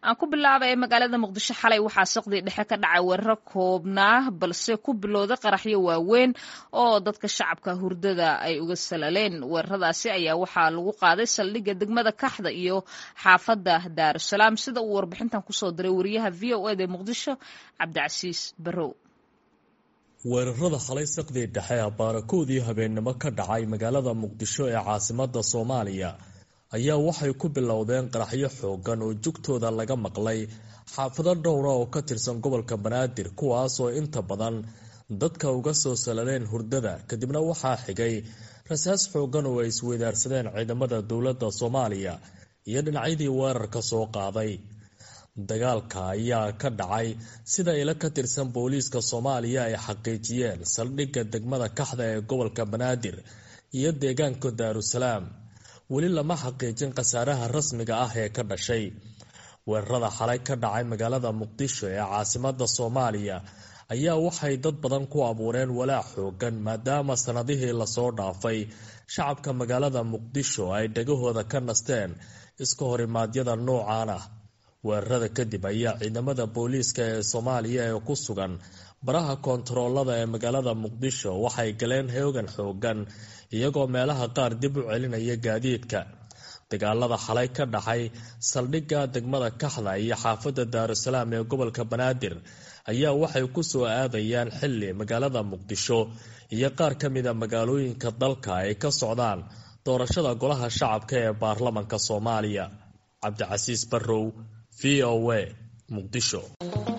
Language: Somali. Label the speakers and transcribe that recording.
Speaker 1: aan ku bilaaba ee magaalada muqdisho xalay waxaa saqdii dhexe ka dhacay weeraro koobnaa balse ku bilowday qaraxyo waaweyn oo dadka shacabka hurdada ay uga salaleen weeraradaasi ayaa waxaa lagu qaaday saldhigga degmada kaxda iyo xaafadda daarusalaam sida uu warbixintan kusoo diray wariyaha v o eda muqdisho cabdicasiis barrow
Speaker 2: weerarada xalay saqdii dhexe baarakoodii habeennimo ka dhacay magaalada muqdisho ee caasimada soomaaliya ayaa waxay ku bilowdeen qaraxyo xoogan oo jugtooda laga maqlay xaafado dhowra oo ka tirsan gobolka banaadir kuwaasoo inta badan dadka uga soo salaleen hurdada kadibna waxaa xigay rasaas xoogan oo ay isweydaarsadeen ciidamada dowladda soomaaliya iyo dhinacyadii weerarka soo qaaday dagaalka ayaa ka dhacay sida ilo ka tirsan booliiska soomaaliya ay xaqiijiyeen saldhigga degmada kaxda ee gobolka banaadir iyo deegaanka daarusalaam weli lama xaqiijin khasaaraha rasmiga ah ee ka dhashay weerarada xalay ka dhacay magaalada muqdisho ee caasimada soomaaliya ayaa waxay dad badan ku abuureen walaac xoogan maadaama sanadihii lasoo dhaafay shacabka magaalada muqdisho ay dhagahooda ka nasteen iska horimaadyada noocan ah weerarada kadib ayaa ciidamada booliiska ee soomaaliya ee ku sugan baraha koontaroolada ee magaalada muqdisho waxay galeen hoogan xoogan iyagoo meelaha qaar dib u celinaya gaadiidka dagaalada xalay ka dhacay saldhigga degmada kaxda iyo xaafadda daarusalaam ee gobolka banaadir ayaa waxay ku soo aadayaan xilli magaalada muqdisho iyo qaar ka mida magaalooyinka dalka ay ka socdaan doorashada golaha shacabka ee baarlamanka soomaaliya cabdicasiis barrow v o a muqdisho